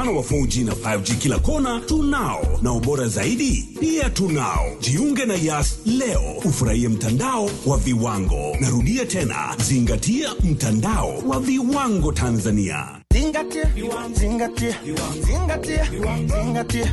mfano wa 4G na 5G kila kona tunao, na ubora zaidi pia tunao. Jiunge na Yas leo ufurahie mtandao wa viwango. Narudia tena, zingatia mtandao wa viwango Tanzania. Zingatia, zingatia, zingatia, zingatia.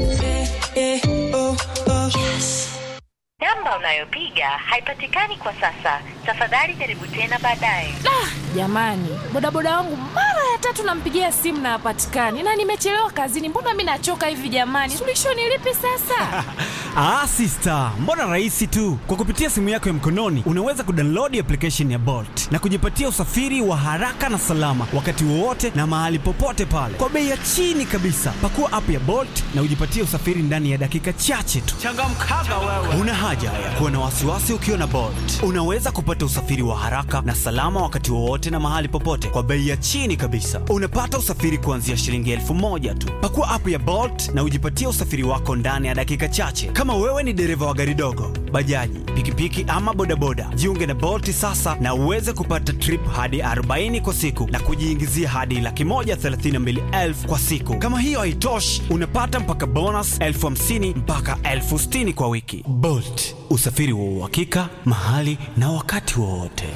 Namba unayopiga haipatikani kwa sasa. Tafadhali jaribu tena baadaye. Jamani, bodaboda wangu mara ya tatu nampigia simu na hapatikani, na nimechelewa kazini. Mbona mi nachoka hivi jamani? Suluhisho ni lipi sasa? Ah, sister, mbona rahisi tu. Kwa kupitia simu yako ya mkononi unaweza kudownload application ya Bolt na kujipatia usafiri wa haraka na salama wakati wowote na mahali popote pale kwa bei ya chini kabisa. Pakua app ya Bolt na ujipatie usafiri ndani ya dakika chache tu. Changamkaga wewe. Una haja ya kuwa na wasiwasi ukiwa na Bolt. Unaweza kupata usafiri wa haraka na salama wakati wowote na mahali popote kwa bei ya chini kabisa. Unapata usafiri kuanzia shilingi elfu moja tu. Pakua app ya Bolt na ujipatie usafiri wako ndani ya dakika chache. Kama wewe ni dereva wa gari dogo, bajaji, pikipiki ama bodaboda, jiunge na Bolt sasa na uweze kupata trip hadi 40 kwa siku na kujiingizia hadi laki moja thelathini na mbili elfu kwa siku. Kama hiyo haitoshi, unapata mpaka bonus elfu hamsini mpaka elfu sitini kwa wiki. Bolt, usafiri wa uhakika mahali na wakati wowote.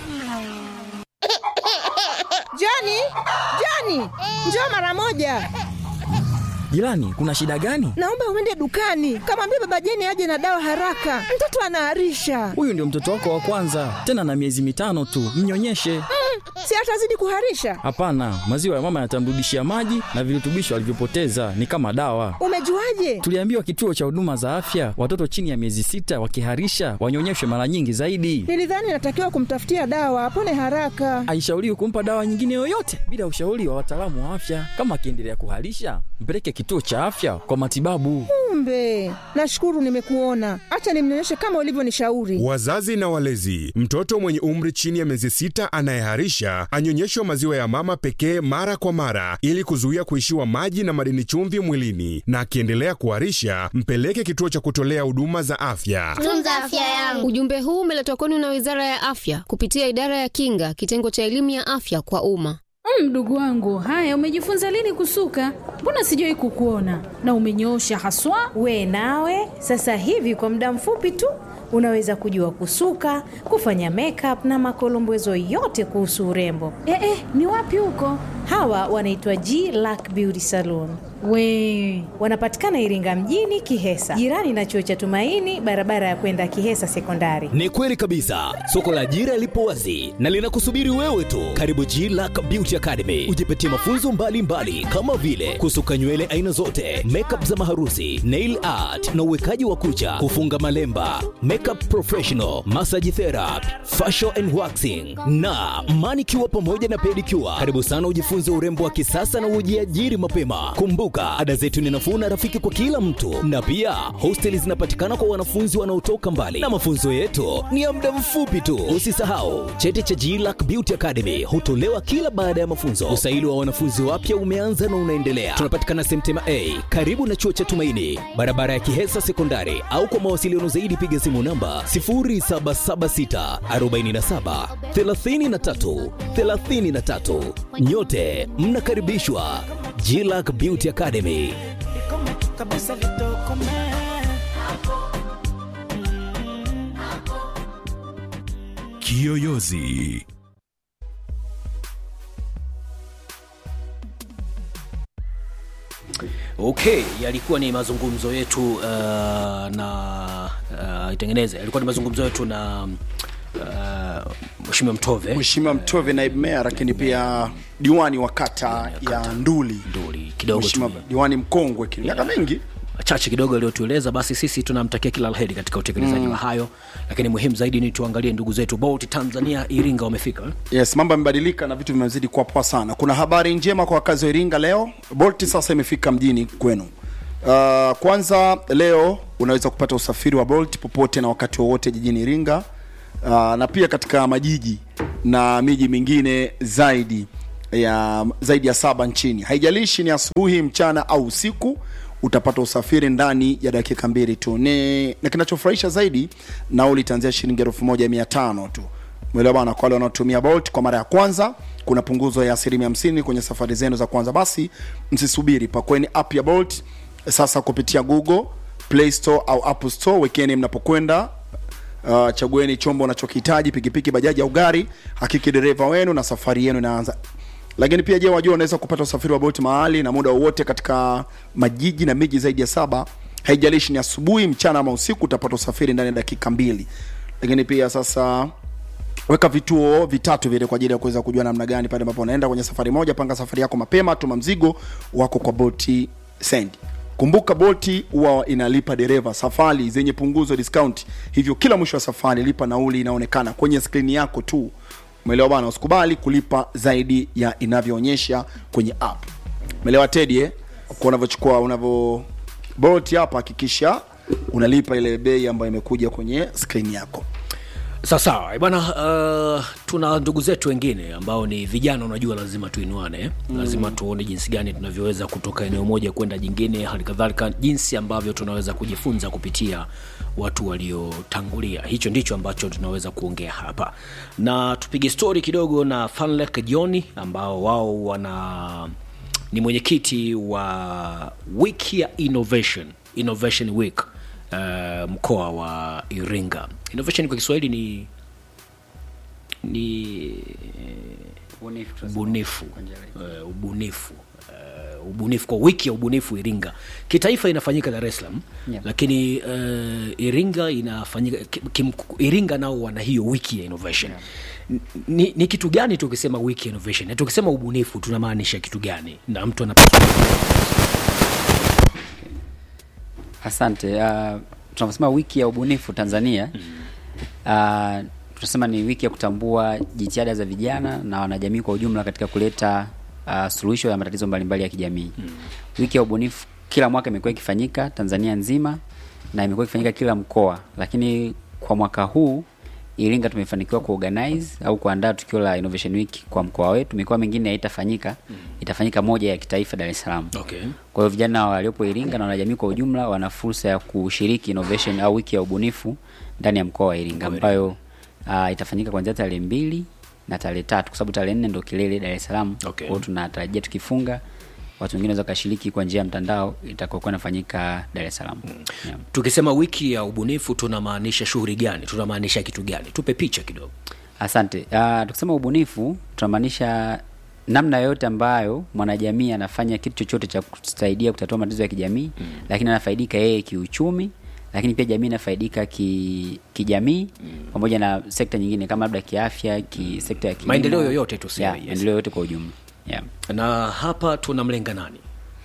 Jani, Jani, njoo mara moja. Jirani, kuna shida gani? Naomba uende dukani, kamwambia baba Jeni aje na dawa haraka, mtoto anaharisha. Huyu ndio mtoto wako wa kwanza, tena na miezi mitano tu, mnyonyeshe. Si atazidi kuharisha? Hapana, maziwa ya mama yatamrudishia maji na virutubisho alivyopoteza, ni kama dawa. Umejuaje? Tuliambiwa kituo cha huduma za afya, watoto chini ya miezi sita wakiharisha wanyonyeshwe mara nyingi zaidi. Nilidhani natakiwa kumtafutia dawa apone haraka. Haishauriwi kumpa dawa nyingine yoyote bila ushauri wa wataalamu wa afya. Kama akiendelea kuharisha, mpeleke kituo cha afya kwa matibabu. Kumbe, nashukuru nimekuona. Acha nimnyonyeshe kama ulivyonishauri. Wazazi na walezi, mtoto mwenye umri chini ya miezi sita anayeharisha anyonyeshwe maziwa ya mama pekee mara kwa mara ili kuzuia kuishiwa maji na madini chumvi mwilini, na akiendelea kuharisha mpeleke kituo cha kutolea huduma za afya. Tunza afya yangu. Ujumbe huu umeletwa kwenu na Wizara ya Afya kupitia Idara ya Kinga, kitengo cha elimu ya afya kwa umma. Mdogo wangu, haya, umejifunza lini kusuka? Mbona sijawahi kukuona na umenyoosha haswa. We nawe sasa hivi kwa muda mfupi tu unaweza kujua kusuka, kufanya makeup na makolombezo yote kuhusu urembo. Eh, eh, ni wapi huko? Hawa wanaitwa G Lack Beauty Salon. We Wanapatikana Iringa mjini Kihesa, jirani na chuo cha Tumaini, barabara ya kwenda Kihesa Sekondari. Ni kweli kabisa, soko la ajira lipo wazi na linakusubiri wewe tu. Karibu G Lack Beauty Academy, ujipatie mafunzo mbalimbali mbali, kama vile kusuka nywele aina zote, makeup za maharusi, nail art na uwekaji wa kucha, kufunga malemba, makeup professional, massage therapy, facial and waxing na manicure pamoja na pedicure. Karibu sana ujifunze urembo wa kisasa na ujiajiri mapema. Kumbuka, ada zetu ni nafuu na rafiki kwa kila mtu, na pia hosteli zinapatikana kwa wanafunzi wanaotoka mbali, na mafunzo yetu ni ya muda mfupi tu. Usisahau cheti cha GLAC Beauty Academy hutolewa kila baada ya mafunzo. Usaili wa wanafunzi wapya umeanza na unaendelea. Tunapatikana Semtema A karibu na chuo cha Tumaini, barabara ya Kihesa Sekondari, au kwa mawasiliano zaidi piga simu namba 0776 47 33 33. Nyote mnakaribishwa GLAC Beauty Academy. Kiyoyozi. Okay, yalikuwa ni mazungumzo yetu uh, na uh, itengeneze, yalikuwa ni mazungumzo yetu na uh, Mheshimiwa Mtove, Mheshimiwa Mtove naibu meya, lakini pia diwani wa kata ya Nduli, Nduli kidogo Mheshimiwa tu diwani mkongwe kile miaka mingi chache kidogo aliyotueleza. Basi sisi tunamtakia kila laheri katika utekelezaji Mm. wa hayo, lakini muhimu zaidi ni tuangalie ndugu zetu Bolt Tanzania Iringa wamefika eh? Yes, mambo yamebadilika na vitu vimezidi kuwa poa sana. Kuna habari njema kwa wakazi wa Iringa leo. Bolt sasa imefika mjini kwenu. Uh, kwanza leo unaweza kupata usafiri wa Bolt popote na wakati wowote jijini Iringa uh, na pia katika majiji na miji mingine zaidi ya zaidi ya saba nchini. Haijalishi ni asubuhi, mchana au usiku, utapata usafiri ndani ya dakika mbili tu. Ni na kinachofurahisha zaidi, nauli itaanzia shilingi elfu moja mia tano tu umeelewa bana kwa wale wanaotumia bolt kwa mara ya kwanza kuna punguzo ya asilimia hamsini kwenye safari zenu za kwanza basi msisubiri pakweni app ya bolt sasa kupitia google play store au apple store wekeni mnapokwenda uh, chagueni chombo unachokihitaji pikipiki bajaji au gari hakiki dereva wenu na safari yenu inaanza lakini pia je wajua unaweza kupata usafiri wa bolt mahali na muda wowote katika majiji na miji zaidi ya saba haijalishi ni asubuhi mchana ama usiku utapata usafiri ndani ya dakika mbili lakini pia sasa weka vituo vitatu vile kwa ajili ya kuweza kujua namna gani pale ambapo unaenda kwenye safari moja panga safari yako mapema tuma mzigo wako kwa boti send kumbuka boti huwa inalipa dereva safari zenye punguzo discount hivyo kila mwisho wa safari lipa nauli inaonekana kwenye skrini yako tu umeelewa bana usikubali kulipa zaidi ya inavyoonyesha kwenye app umeelewa tedi eh? kwa unavyochukua unavyo bolt hapa hakikisha unalipa ile bei ambayo imekuja kwenye skrini yako sawasawa Eh, bwana uh, tuna ndugu zetu wengine ambao ni vijana unajua lazima tuinuane eh? Mm. lazima tuone jinsi gani tunavyoweza kutoka eneo moja kwenda jingine hali kadhalika jinsi ambavyo tunaweza kujifunza kupitia watu waliotangulia hicho ndicho ambacho tunaweza kuongea hapa na tupige stori kidogo na fanlek joni ambao wao wana ni mwenyekiti wa wiki ya innovation innovation week uh, mkoa wa iringa innovation kwa kiswahili ni ni ubunifu uh, ubunifu uh, ubunifu kwa wiki ya ubunifu iringa kitaifa inafanyika dar es salaam Yeah. lakini uh, iringa inafanyika ki- kim, iringa nao wana hiyo wiki ya innovation N- ni, ni kitu gani tukisema wiki ya innovation na tukisema ubunifu tunamaanisha kitu gani na mtu anapata Asante. Uh, tunaposema wiki ya ubunifu Tanzania uh, tunasema ni wiki ya kutambua jitihada za vijana na wanajamii kwa ujumla katika kuleta uh, suluhisho ya matatizo mbalimbali ya kijamii. Wiki ya ubunifu kila mwaka imekuwa ikifanyika Tanzania nzima na imekuwa ikifanyika kila mkoa, lakini kwa mwaka huu Iringa tumefanikiwa kuorganize au kuandaa tukio la Innovation Week kwa mkoa wetu. Mikoa mingine haitafanyika, itafanyika moja ya kitaifa Dar es Salaam. okay. Kwa hiyo vijana waliopo Iringa na wanajamii kwa ujumla wana fursa ya kushiriki innovation au wiki ya ubunifu ndani ya mkoa wa Iringa ambayo uh, itafanyika kuanzia tarehe mbili na tarehe tatu kwa sababu tarehe nne ndo kilele Dar es Salaam. Okay. Kwa hiyo tunatarajia tukifunga watu wengine wanaweza kashiriki kwa njia ya mtandao itakayokuwa inafanyika Dar es Salaam. Yeah. tukisema wiki ya ubunifu tunamaanisha shughuli gani tunamaanisha kitu gani tupe picha kidogo Asante. Uh, tukisema ubunifu tunamaanisha namna yoyote ambayo mwanajamii anafanya kitu chochote cha kusaidia kutatua matatizo ya kijamii mm. lakini anafaidika yeye kiuchumi lakini pia jamii inafaidika ki, kijamii mm. pamoja na sekta nyingine kama labda kiafya ki sekta ya kilimo. Maendeleo yoyote tuseme, yeah, yes. maendeleo yoyote kwa ujumla yeah. na hapa tunamlenga nani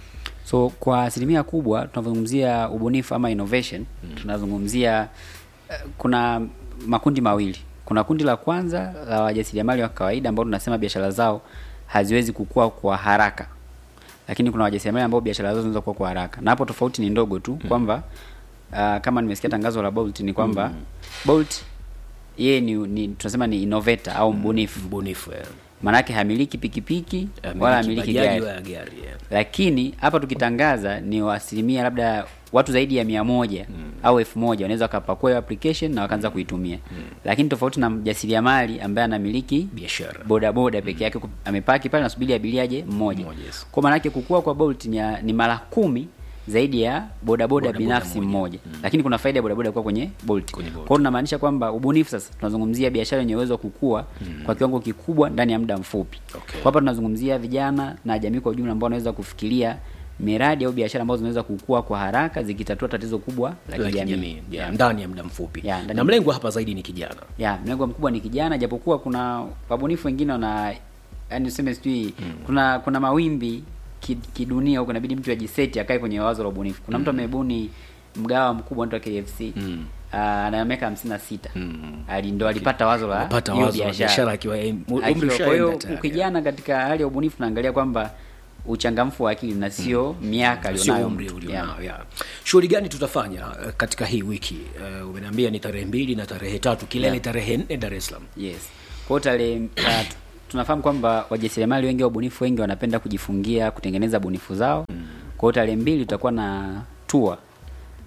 so kwa asilimia kubwa tunazungumzia ubunifu ama innovation mm. tunazungumzia uh, kuna makundi mawili kuna kundi la kwanza la wajasiriamali wa kawaida ambao tunasema biashara zao haziwezi kukua kwa haraka lakini kuna wajasiriamali ambao biashara zao zinaweza kukua kwa haraka na hapo tofauti ni ndogo tu mm. kwamba uh, kama nimesikia tangazo la Bolt ni kwamba mm. Bolt yeye ni, ni tunasema ni innovator au mbunifu mbunifu yeah. maanake hamiliki pikipiki Hamiliki wala hamiliki bajaji gari wala gari, yeah. lakini hapa tukitangaza ni wa asilimia labda watu zaidi ya mia moja mm. au elfu moja wanaweza wakapakua hiyo application na wakaanza kuitumia mm. lakini tofauti na mjasiriamali ambaye anamiliki biashara bodaboda peke yake ku- amepaki pale nasubiri abiria aje mmoja yes. kwa maanake kukua kwa bolt ni, ya- ni mara kumi zaidi ya bodaboda Bodaboda binafsi mmoja mm. lakini kuna faida ya bodaboda kuwa kwenye bolt kwa hiyo tunamaanisha kwamba ubunifu sasa tunazungumzia biashara yenye uwezo wa kukua mm. kwa kiwango kikubwa ndani ya muda mfupi Okay. kwa hapa tunazungumzia vijana na jamii kwa ujumla ambao wanaweza kufikiria miradi au biashara ambazo zinaweza kukua kwa haraka zikitatua tatizo kubwa la La kijamii kijamii, yeah, ndani ya muda mfupi Yeah, ndani na ya- mlengwa hapa zaidi ni kijana ya mlengo mkubwa ni kijana japokuwa kuna wabunifu wengine wana yani useme sijui mm. kuna kuna mawimbi ki- kidunia huko inabidi mtu ajiseti akae kwenye wazo la ubunifu kuna mtu Mm. amebuni mgawa mkubwa anaitwa KFC Mm. uh, ana miaka hamsini na sita ali ndo alipata wazo la Alipata hiyo wazo la biashara akiwa em- umri Akiwa- ushaenda kwa hiyo tayari, kijana katika hali ya ubunifu naangalia kwamba uchangamfu wa akili na sio miaka sio alionayo umri mtu. ulionao Yeah. yeah. shughuli gani tutafanya eh, katika hii wiki uh, umeniambia ni tarehe mbili na tarehe tatu kilele Yeah. tarehe nne dar es salaam Yes. Kwa hiyo tarehe uh, tunafahamu kwamba wajasiriamali wengi wabunifu wengi wanapenda kujifungia kutengeneza bunifu zao. Mm. Kwa hiyo tarehe mbili tutakuwa na tour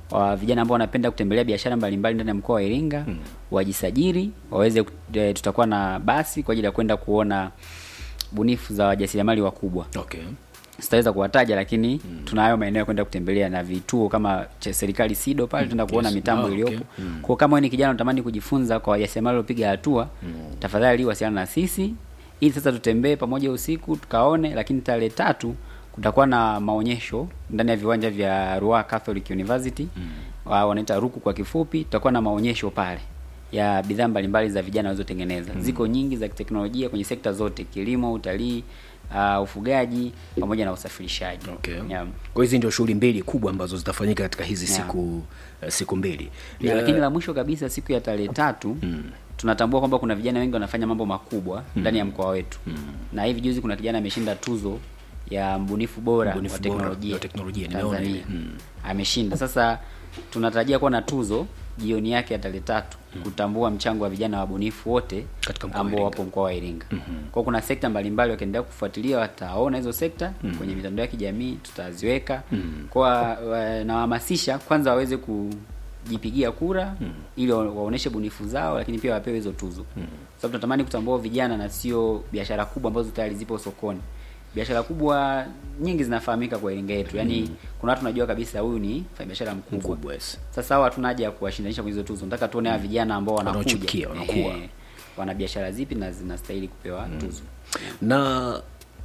wa vijana ambao wanapenda kutembelea biashara mbalimbali ndani ya mkoa wa Iringa mm. wajisajili waweze ku- eh, tutakuwa na basi kwa ajili ya kwenda kuona bunifu za wajasiriamali wakubwa okay. sitaweza kuwataja lakini mm. tunayo maeneo ya kwenda kutembelea na vituo kama cha serikali SIDO pale Mm, tunaenda kuona yes. mitambo Ah, okay. iliyopo Mm. kwa kama wewe ni kijana unatamani kujifunza kwa wajasiriamali waliopiga hatua Mm. tafadhali wasiliana na sisi ili sasa tutembee pamoja usiku tukaone lakini tarehe tatu kutakuwa na maonyesho ndani ya viwanja vya Ruaha Catholic University mm. wanaita ruku kwa kifupi tutakuwa na maonyesho pale ya bidhaa mbalimbali za vijana walizotengeneza Mm. ziko nyingi za kiteknolojia kwenye sekta zote kilimo utalii uh, ufugaji pamoja na usafirishaji okay. yeah. kwa hizi ndio shughuli mbili kubwa ambazo zitafanyika katika hizi Yeah. siku uh, siku mbili Ya, Eh, lakini la mwisho kabisa siku ya tarehe tatu mm. tunatambua kwamba kuna vijana wengi wanafanya mambo makubwa Mm. ndani ya mkoa wetu Mm. na hivi juzi kuna kijana ameshinda tuzo ya mbunifu bora Mbunifu wa bora teknolojia, wa teknolojia, nimeona Tanzania ile. Mm. ameshinda sasa tunatarajia kuwa na tuzo jioni yake ya tarehe tatu kutambua mchango wa vijana wabunifu wote ambao wapo mkoa wa Iringa. Mhm. Kwa kuna sekta mbalimbali wakiendelea kufuatilia wataona hizo sekta Mhm. kwenye mitandao ya kijamii tutaziweka. Mhm. Kwa wa- nawahamasisha kwanza waweze kujipigia kura ili wa- waoneshe bunifu zao, lakini pia wapewe hizo tuzo. Sababu tunatamani kutambua vijana na sio biashara kubwa ambazo tayari zipo sokoni. Biashara kubwa nyingi zinafahamika kwa Iringa yetu. Yaani kuna watu najua kabisa huyu ni biashara mkubwa. Mkubwa, yes. Sasa hawa hatuna haja ya kuwashindanisha kwenye hizo tuzo. Nataka tuone hawa vijana ambao wanakuja. Wanaochipukia, wanakuwa. Ehe. wana biashara zipi na zinastahili kupewa tuzo. na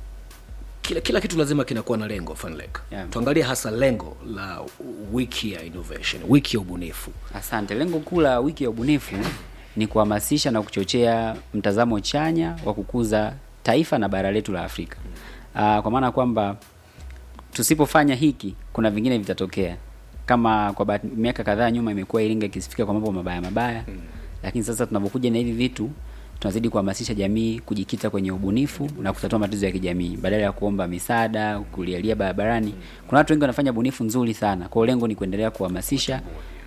kila kila kitu lazima kinakuwa na lengo Funlek. Yeah. tuangalie hasa lengo la wiki ya innovation wiki ya ubunifu Asante. Lengo kuu la wiki ya ubunifu ni kuhamasisha na kuchochea mtazamo chanya wa kukuza taifa na bara letu la Afrika. Aa, kwa maana kwamba tusipofanya hiki kuna vingine vitatokea. Kama kwa bahati- miaka kadhaa nyuma imekuwa Iringa ikisifika kwa mambo mabaya mabaya. Lakini sasa tunapokuja na hivi vitu tunazidi kuhamasisha jamii kujikita kwenye ubunifu na kutatua matatizo ya kijamii badala ya kuomba misaada, kulialia barabarani. Kuna watu wengi wanafanya bunifu nzuri sana. Kwa hiyo lengo ni kuendelea kuhamasisha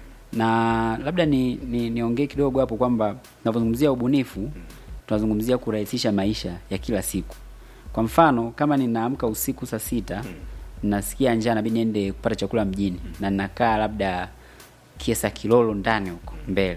na labda ni ni niongee kidogo hapo kwamba tunapozungumzia ubunifu tunazungumzia kurahisisha maisha ya kila siku. Kwa mfano kama ninaamka usiku saa sita nasikia njaa nabidi niende kupata chakula mjini na ninakaa labda Kiesa Kilolo ndani huko mbele.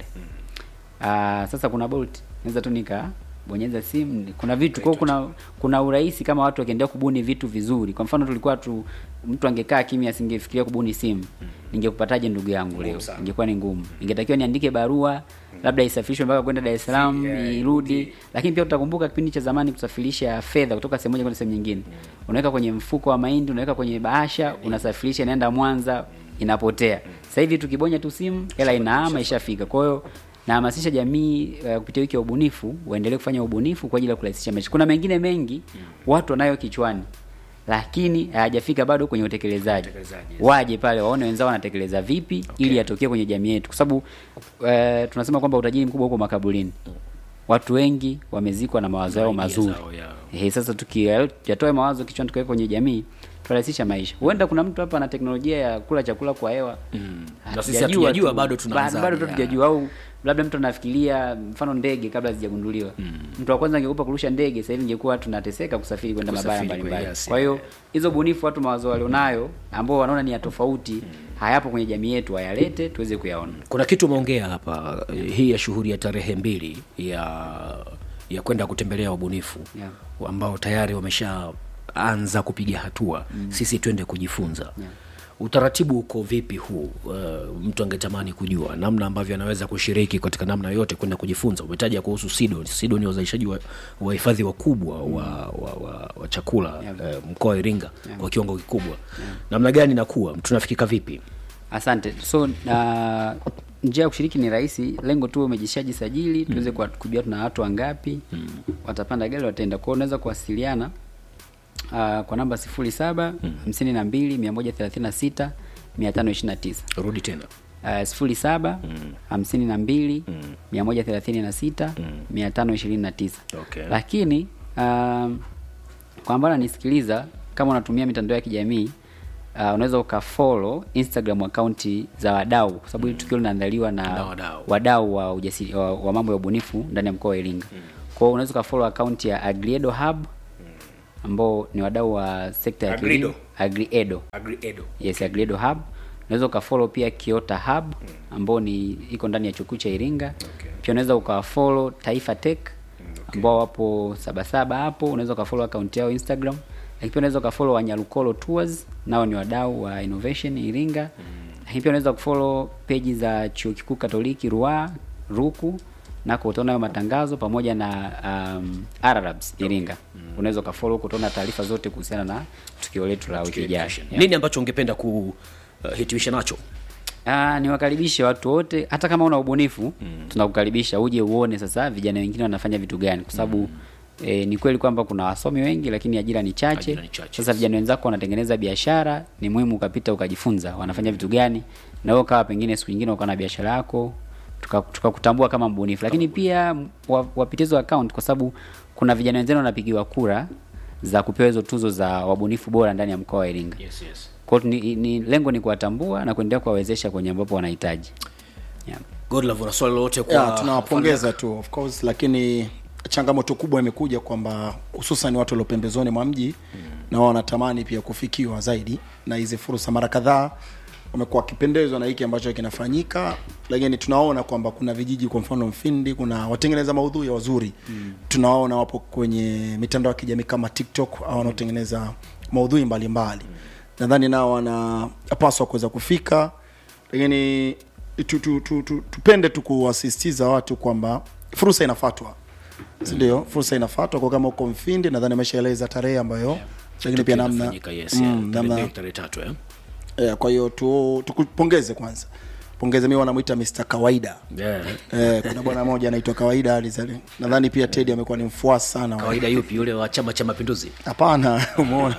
Ah, sasa kuna Bolt naweza tu nika bonyeza simu kuna vitu kwa hiyo kuna kuna urahisi kama watu wakiendelea kubuni vitu vizuri kwa mfano tulikuwa tu mtu angekaa kimya asingefikiria kubuni simu ningekupataje ndugu yangu leo sana. ingekuwa ni ngumu ingetakiwa niandike barua labda isafirishwe mpaka kwenda Dar es Salaam irudi lakini pia utakumbuka kipindi cha zamani kusafirisha fedha kutoka sehemu moja kwenda sehemu nyingine unaweka kwenye mfuko wa mahindi unaweka kwenye bahasha unasafirisha inaenda Mwanza inapotea sasa hivi tukibonya tu simu hela inaama ishafika kwa hiyo nahamasisha jamii uh, kupitia wiki ya ubunifu waendelee kufanya ubunifu kwa ajili ya kurahisisha maisha. Kuna mengine mengi watu wanayo kichwani lakini hayajafika bado kwenye utekelezaji. Waje pale waone wenzao wanatekeleza vipi ili yatokee kwenye jamii yetu, kwa sababu uh, tunasema kwamba utajiri mkubwa uko makaburini. Watu wengi wamezikwa na mawazo yao mazuri. zao, yeah. Eh, sasa tukiyatoa mawazo kichwani tukaweka kwenye jamii tutarahisisha maisha. Huenda kuna mtu hapa ana teknolojia ya kula chakula kwa hewa Na sisi hatujajua, bado tunaanza, bado tu yeah. hatujajua au labda mtu anafikiria mfano ndege kabla hazijagunduliwa mtu wa kwanza angekupa kurusha ndege sasa hivi ingekuwa tunateseka kusafiri kwenda mabara Kusafiri mbalimbali kwenda, yes, kwa hiyo hizo bunifu watu mawazo walionayo ambao wanaona ni ya tofauti hayapo kwenye jamii yetu wayalete tuweze kuyaona kuna kitu umeongea hapa eh, hii ya shughuli ya tarehe mbili ya ya kwenda kutembelea wabunifu Yeah. ambao tayari wameshaanza kupiga hatua Mm. sisi twende kujifunza Yeah. utaratibu uko vipi huu uh, mtu angetamani kujua namna ambavyo anaweza kushiriki katika namna yote kwenda kujifunza umetaja kuhusu sido sido ni wazalishaji wa wa hifadhi wakubwa wa, wa, wa, wa chakula uh, mkoa wa iringa Yeah. kwa kiwango kikubwa namna gani inakuwa tunafikika vipi asante so na njia ya kushiriki ni rahisi lengo tu umejishajisajili tuweze kuwa- kujua tuna watu wangapi watapanda gari wataenda kwao unaweza kuwasiliana uh, kwa namba sifuri saba hamsini na mbili mia moja thelathini na sita mia tano ishirini na tisa rudi tena uh, sifuri saba hamsini na mbili mia moja thelathini na sita mia tano ishirini na tisa Okay. lakini um, kwa ambao ananisikiliza kama unatumia mitandao ya kijamii uh, unaweza ukafollow instagram akaunti za wadau kwa sababu hili tukio linaandaliwa na Na wadau. wadau wa, ujasiri, wa, wa mambo ya ubunifu ndani ya mkoa wa iringa kwao unaweza ukafollow akaunti ya agriedo hub ambao ni wadau wa sekta ya Agrido. kilimo. agriedo Agriedo. yes agriedo hub unaweza ukafollow pia Kiota Hub ambao ni iko ndani ya chuo kikuu cha Iringa. Pia unaweza ukafollow Taifa Tech ambao wapo Sabasaba hapo, unaweza ukafollow account yao Instagram. Lakini pia unaweza ukafollow Wanyalukolo Tours, nao ni wadau wa innovation Iringa. Lakini pia unaweza kufollow page za chuo kikuu Katoliki Ruaha, Ruku nako utaona hayo matangazo pamoja na um, Arabs Iringa. Unaweza ukafollow utaona taarifa zote kuhusiana na tukio letu la wiki ijayo. Yeah. nini ambacho ungependa kuhitimisha nacho Ah, niwakaribishe watu wote hata kama una ubunifu mm. tunakukaribisha uje uone sasa vijana wengine wanafanya vitu gani kwa sababu mm. E, ni kweli kwamba kuna wasomi wengi lakini ajira ni chache. Ajira ni chache. Sasa vijana wenzako wanatengeneza biashara, ni muhimu ukapita ukajifunza wanafanya vitu gani, na wewe kawa pengine siku nyingine ukawa na biashara yako tuka- tukakutambua kama mbunifu, lakini pia m- wa- wapitie hizo account kwa sababu kuna vijana wenzenu wanapigiwa kura za kupewa hizo tuzo za wabunifu bora ndani ya mkoa wa Iringa. yes, yes. Kwa hiyo ni, ni lengo ni kuwatambua na kuendelea kuwawezesha kwenye ambapo wanahitaji. Yeah. Godlove una swali lolote kwa yeah, tunawapongeza tu of course lakini changamoto kubwa imekuja kwamba hususan watu walio pembezoni mwa mji mm. na wao wanatamani pia kufikiwa zaidi na hizi fursa mara kadhaa wamekuwa wakipendezwa na hiki ambacho kinafanyika lakini tunaona kwamba kuna vijiji kwa mfano mfindi kuna watengeneza maudhui wazuri mm. tunawaona wapo kwenye mitandao ya kijamii kama tiktok au wanaotengeneza maudhui mbalimbali mm. nadhani nao wanapaswa kuweza kufika lakini tu, tu, tu, tu, tupende tu kuwasisitiza watu kwamba fursa inafatwa sindio fursa inafatwa kwa kama uko mfindi nadhani ameshaeleza tarehe ambayo lakini pia namna Inafanyika, yes, mm, yeah. Tarehe namna mbili, tarehe tatu eh? eh, kwa hiyo tu, tukupongeze kwanza pongeze mi wanamwita Mr kawaida Yeah. eh, kuna bwana mmoja anaitwa kawaida alizali nadhani pia tedi amekuwa ni mfuasi sana wa- kawaida yupi yule wa chama cha mapinduzi hapana umeona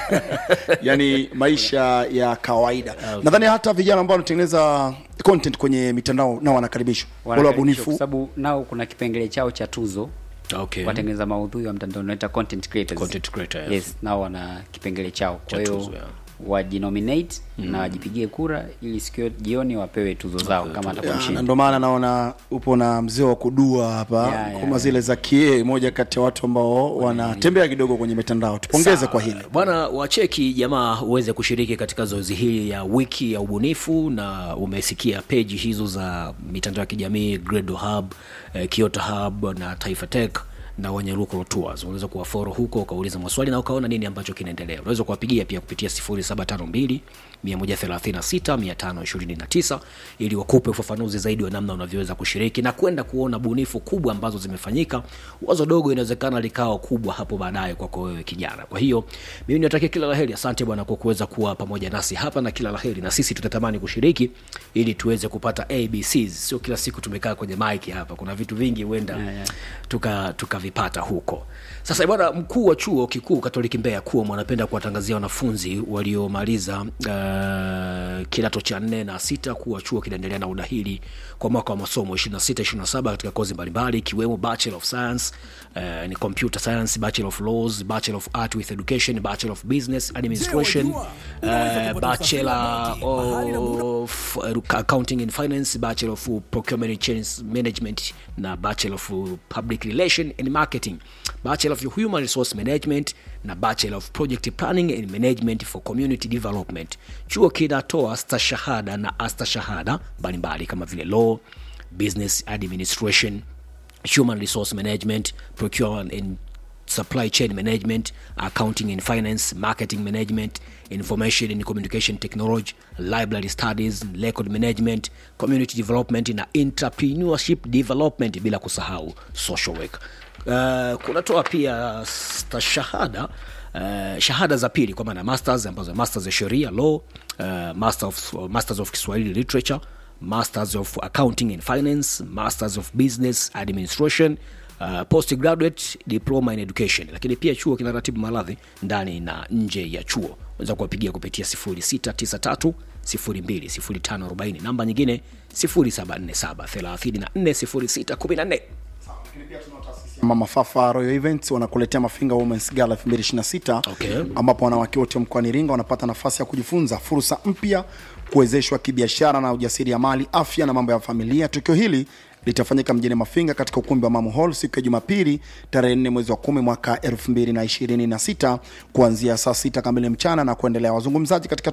yani maisha ya kawaida nadhani hata vijana ambao wanatengeneza content kwenye mitandao nao wanakaribishwa wale Wanakaribishwa kwa wabunifu sababu nao kuna kipengele chao cha tuzo okay. watengeneza maudhui wa mtandao unaita content creators. Content creator, yes, nao wana kipengele chao Cha kwa hiyo tuzo, yeah. wajinominate na wajipigie kura ili siku hiyo jioni wapewe tuzo zao kama atakuwa Ya, na mshindi ndo maana naona upo na mzee wa kudua hapa Ya, ya, kama zile za kie moja kati ya watu ambao wanatembea kidogo kwenye mitandao tupongeze Sawa. kwa hili bwana wacheki jamaa uweze kushiriki katika zoezi hili ya wiki ya ubunifu na umesikia peji hizo za mitandao ya kijamii Gradle hub eh, Kyoto hub na taifa tech na Wanyaruko Tours. Unaweza kuwaforo huko ukauliza maswali na ukaona nini ambacho kinaendelea. Unaweza kuwapigia pia kupitia 0752 136 529 ili wakupe ufafanuzi zaidi wa namna unavyoweza kushiriki na kwenda kuona bunifu kubwa ambazo zimefanyika. Wazo dogo inawezekana likawa kubwa hapo baadaye kwako wewe kijana. Kwa hiyo mimi niwatakia kila laheri. Asante bwana kwa kuweza kuwa pamoja nasi hapa na kila laheri, na sisi tutatamani kushiriki ili tuweze kupata ABCs. Sio kila siku tumekaa kwenye mic hapa, kuna vitu vingi huenda tuka tukavipata huko. Sasa bwana, mkuu wa chuo kikuu Katoliki Mbeya KUOM anapenda kuwatangazia wanafunzi waliomaliza uh, kidato cha nne na sita kuwa chuo kinaendelea na udahili kwa mwaka wa masomo 26 27 katika kozi mbalimbali ikiwemo Bachelor of Science uh, ni Computer Science, Bachelor of Laws, Bachelor of Art with Education, Bachelor of Business Administration, uh, Bachelor of Accounting and Finance, Bachelor of Procurement and Change Management na Bachelor of Public Relation and Marketing, Bachelor of Human Resource Management na Bachelor of Project Planning and Management for Community Development. Chuo kinatoa stashahada na astashahada mbalimbali kama vile Law, Business Administration, Human Resource Management, Procurement and Supply Chain Management, Accounting and Finance, Marketing Management, Information and Communication Technology, Library Studies, Record Management, Community Development na Entrepreneurship Development bila kusahau Social Work. Uh, kunatoa pia stashahada Uh, shahada za pili kwa maana masters ambazo masters ya sheria law uh, master of, masters of Kiswahili literature masters of accounting and finance masters of business administration uh, postgraduate diploma in education lakini pia chuo kinaratibu maradhi ndani na nje ya chuo unaweza kuwapigia kupitia 0693 020540 namba nyingine 0747 340614 mama fafa royal events wanakuletea mafinga womens gala 2026 Okay. ambapo wanawake wote mkoani iringa wanapata nafasi ya kujifunza fursa mpya kuwezeshwa kibiashara na ujasiriamali afya na mambo ya familia tukio hili litafanyika mjini mafinga katika ukumbi wa mamu hall siku ya jumapili tarehe 4 mwezi wa kumi mwaka 2026 kuanzia saa sita kamili mchana na kuendelea wazungumzaji katika